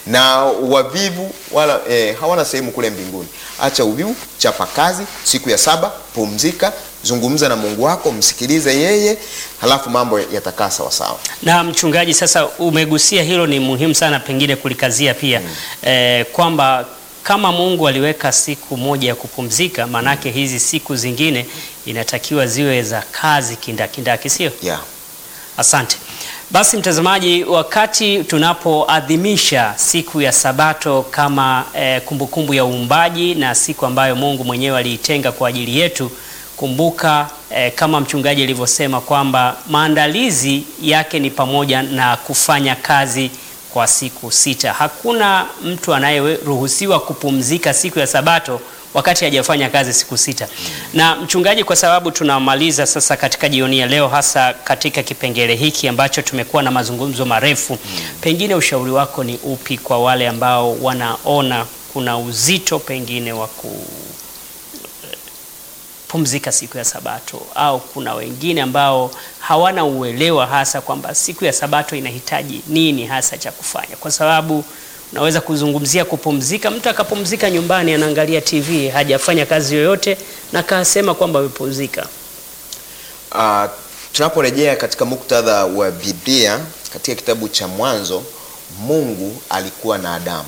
na wavivu wala eh, hawana sehemu kule mbinguni. Acha uvivu, chapa kazi. Siku ya saba pumzika, zungumza na Mungu wako, msikilize yeye, halafu mambo yatakaa sawasawa. Na mchungaji, sasa umegusia hilo, ni muhimu sana pengine kulikazia pia eh, kwamba kama Mungu aliweka siku moja ya kupumzika, maanake hizi siku zingine inatakiwa ziwe za kazi kindakindaki, sio? Yeah. Asante. Basi mtazamaji, wakati tunapoadhimisha siku ya Sabato kama eh, kumbukumbu ya uumbaji na siku ambayo Mungu mwenyewe aliitenga kwa ajili yetu, kumbuka eh, kama mchungaji alivyosema kwamba maandalizi yake ni pamoja na kufanya kazi kwa siku sita. Hakuna mtu anayeruhusiwa kupumzika siku ya Sabato wakati hajafanya kazi siku sita. Na mchungaji, kwa sababu tunamaliza sasa katika jioni ya leo, hasa katika kipengele hiki ambacho tumekuwa na mazungumzo marefu, pengine ushauri wako ni upi kwa wale ambao wanaona kuna uzito pengine wa kupumzika siku ya Sabato, au kuna wengine ambao hawana uelewa hasa kwamba siku ya Sabato inahitaji nini hasa cha kufanya, kwa sababu unaweza kuzungumzia kupumzika, mtu akapumzika nyumbani, anaangalia TV, hajafanya kazi yoyote na kasema kwamba amepumzika. Uh, tunaporejea katika muktadha wa Biblia katika kitabu cha Mwanzo, Mungu alikuwa na Adamu.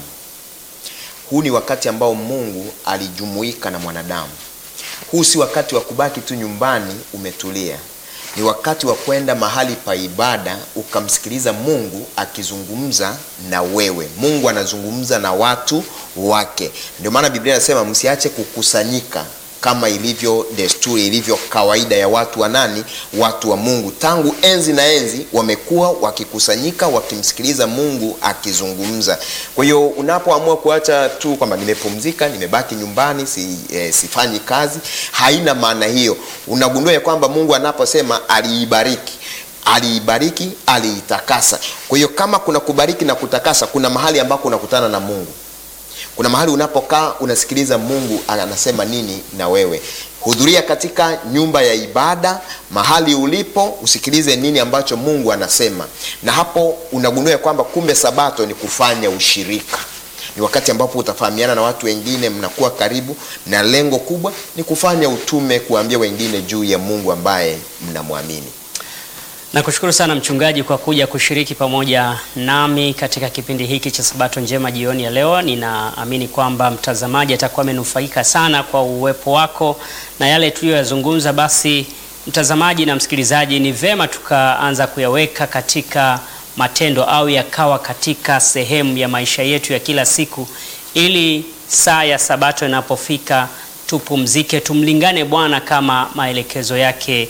Huu ni wakati ambao Mungu alijumuika na mwanadamu. Huu si wakati wa kubaki tu nyumbani umetulia, ni wakati wa kwenda mahali pa ibada ukamsikiliza Mungu akizungumza na wewe. Mungu anazungumza na watu wake. Ndio maana Biblia inasema msiache kukusanyika kama ilivyo desturi, ilivyo kawaida ya watu wa nani? Watu wa Mungu. Tangu enzi na enzi wamekuwa wakikusanyika wakimsikiliza Mungu akizungumza. Kwa hiyo unapoamua kuacha tu kwamba nimepumzika, nimebaki nyumbani, si, eh, sifanyi kazi, haina maana hiyo. Unagundua ya kwamba Mungu anaposema aliibariki aliibariki, aliitakasa. Kwa hiyo kama kuna kubariki na kutakasa, kuna mahali ambako unakutana na Mungu kuna mahali unapokaa unasikiliza Mungu anasema nini na wewe. Hudhuria katika nyumba ya ibada mahali ulipo, usikilize nini ambacho Mungu anasema, na hapo unagundua kwamba kumbe Sabato ni kufanya ushirika. Ni wakati ambapo utafahamiana na watu wengine, mnakuwa karibu, na lengo kubwa ni kufanya utume, kuambia wengine juu ya Mungu ambaye mnamwamini. Nakushukuru sana mchungaji kwa kuja kushiriki pamoja nami katika kipindi hiki cha Sabato Njema jioni ya leo. Ninaamini kwamba mtazamaji atakuwa amenufaika sana kwa uwepo wako na yale tuliyoyazungumza. Basi mtazamaji na msikilizaji, ni vema tukaanza kuyaweka katika matendo au yakawa katika sehemu ya maisha yetu ya kila siku, ili saa ya Sabato inapofika tupumzike, tumlingane Bwana kama maelekezo yake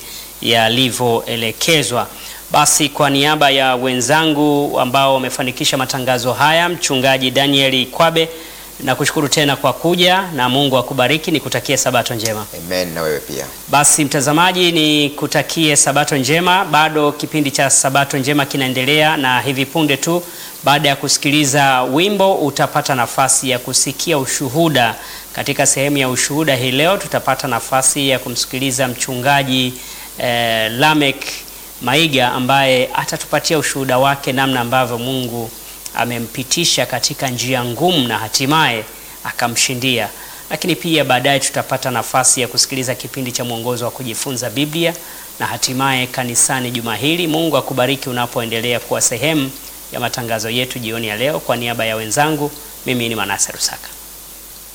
yalivyoelekezwa. Basi kwa niaba ya wenzangu ambao wamefanikisha matangazo haya, mchungaji Danieli Kwabe, nakushukuru tena kwa kuja na Mungu akubariki, nikutakie sabato njema. Amen, na wewe pia. Basi mtazamaji, ni kutakie sabato njema. Bado kipindi cha sabato njema kinaendelea, na hivi punde tu baada ya kusikiliza wimbo utapata nafasi ya kusikia ushuhuda. Katika sehemu ya ushuhuda hii leo tutapata nafasi ya kumsikiliza mchungaji eh, Lamek Maiga ambaye atatupatia ushuhuda wake namna ambavyo Mungu amempitisha katika njia ngumu na hatimaye akamshindia. Lakini pia baadaye tutapata nafasi ya kusikiliza kipindi cha mwongozo wa kujifunza Biblia na hatimaye kanisani juma hili. Mungu akubariki unapoendelea kuwa sehemu ya matangazo yetu jioni ya leo. Kwa niaba ya wenzangu, mimi ni Manase Rusaka.